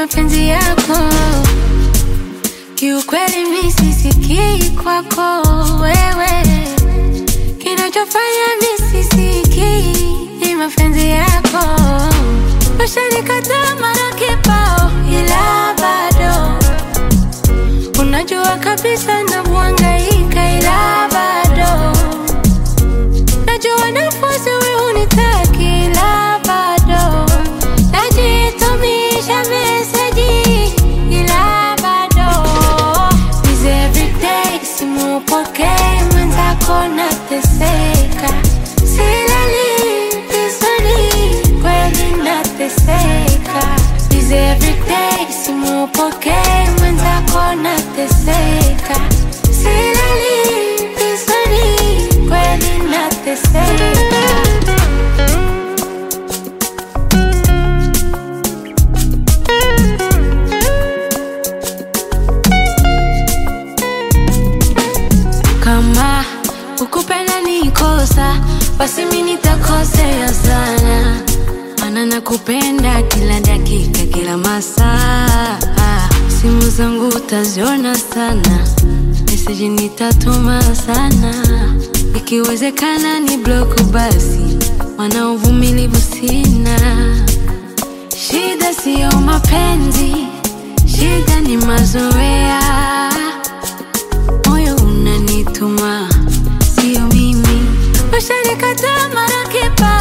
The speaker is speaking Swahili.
mapenzi yako. Kiukweli mi sisikii kwako wewe, kinachofanya mi sisikii ni mapenzi yako. Ushanikataa mara kibao, ila bado unajua kabisa navyohangaika, ila bado najua nafasi wewe unitaki, ila bado najitumisha meseji, ila bado Is everyday simupokee mwenzako nateseka, silali vizuri kweli nateseka. Is everyday simupokee mwenzako nateseka, silali vizuri kweli nateseka. Kama ukupenda ni kosa, basi mi nitakosea sana, maana nakupenda kila dakika, kila masaa. Simu zangu utaziona sana, meseji nitatuma sana, ikiwezekana ni bloku basi, maana uvumilivu sina. Shida siyo mapenzi, shida ni mazoea moyo unanituma, sio mimi. Ushanikataa mara kibao